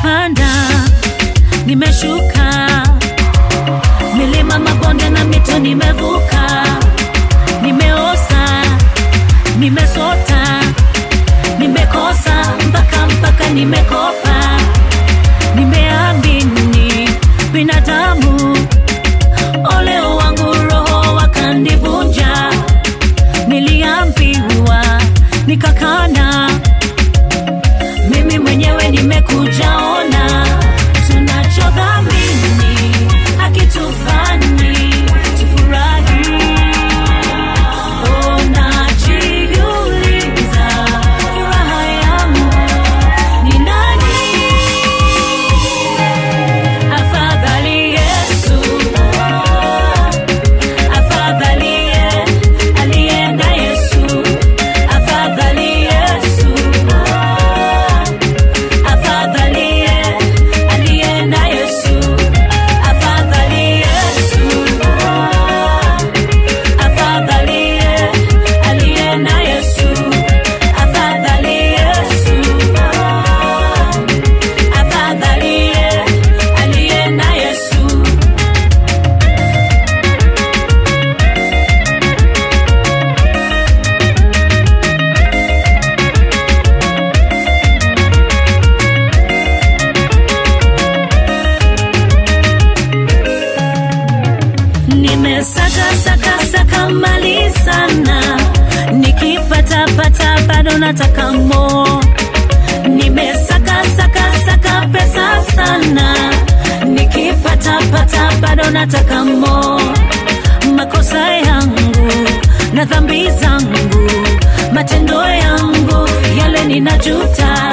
nimepanda nimeshuka milima mabonde na mito nimevuka nimeosa nimesota nimekosa mpaka mpaka nimekopa nimeamini binadamu ole wangu roho wakanivunja niliambiwa nikakana mimi mwenyewe nimekujaona tunachodhamini hakitufanyi tufurahi Unajiuliza furaha yangu ni nani? Afadhali Yesu, afadhali alienda Yesu, afadhali Yesu, afadhali alienda Yesu, afadhali Yesu afadhali alienda Yesu, afadhali Yesu, afadhali alienda Yesu. Nimesaka saka saka mali sana, nikipata pata bado nataka mo. Nimesaka saka saka pesa sana, nikipata pata bado nataka mo. Makosa yangu na dhambi zangu, matendo yangu yale ninajuta